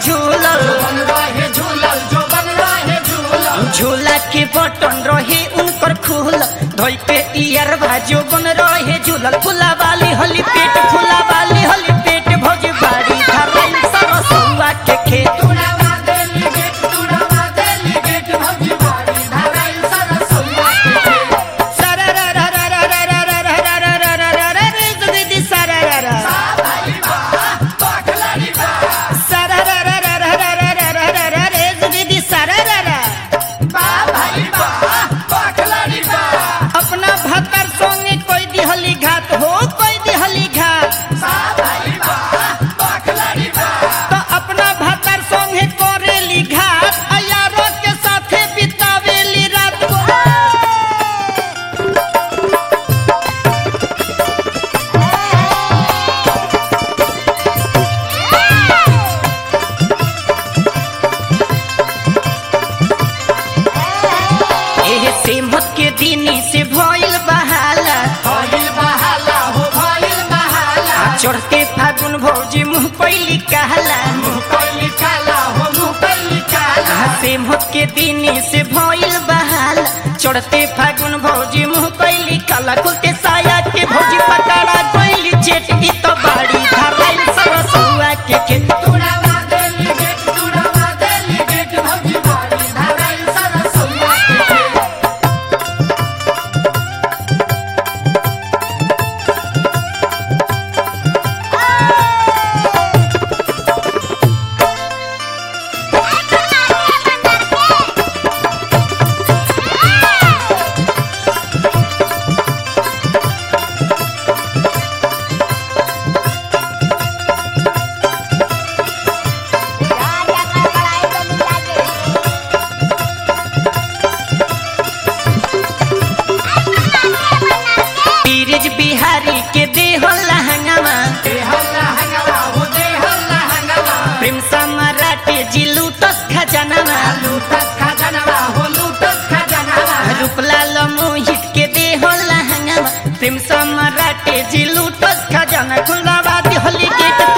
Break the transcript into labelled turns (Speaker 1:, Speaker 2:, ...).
Speaker 1: झूलल
Speaker 2: बन रहे झूलल जो बन रहे झूलल
Speaker 1: झूला के बटन रहे उनकर खुल धोई पे ईयर भाजो बन रहे झूलल फुला वाली हली पेट फुला वाली हली पेट भौजी बाड़ी धरल सरसुआ के खेत
Speaker 2: तुड़ावा देली गेट तुड़ावा देली गेट भौजी बाड़ी धराइल सरसुआ के खेत भाई बा पाखलड़ी बा बा भाई बा पाखलड़ी बा
Speaker 1: अपना भतर संगे कोई दिहली घात हो कोई दिहली घात
Speaker 2: बा भाई बा पाखलड़ी बा
Speaker 1: तो अपना भतर संगे करेली घात अयारो के साथे बितावेली रात को एहे सेमत के दिनी से भइल बहाला
Speaker 2: भइल बहाला हो भइल बहाला
Speaker 1: चढ़ते फागुन भौजी मुँह पैली कहला
Speaker 2: मुँह कैली काला हो मुँह कैली काला
Speaker 1: सेमत के दिनी से भइल बहाला चढ़ते फागुन भौजी मुँह पैली काला खुलते साया के भौजी पकड़ा गइली चेट ई तो बाड़ी धराइल सरसुआ के खेत
Speaker 2: तुड़ावा देली गेट तुड़ावा देली गेट भौजी बाड़ी धराइल सरसुआ के खेत
Speaker 1: पीरिज बिहारी के देह लहंगामा
Speaker 2: देहल्ला हंगवा हो देहल्ला हंगवा
Speaker 1: प्रेम समराटे जी लूटस खजानामा
Speaker 2: लूटस खजनवा हो लूटस खजनवा
Speaker 1: रूपलाल मोहित के देह लहंगामा प्रेम समराटे जी लूटस खजाना खुलवा होली गेट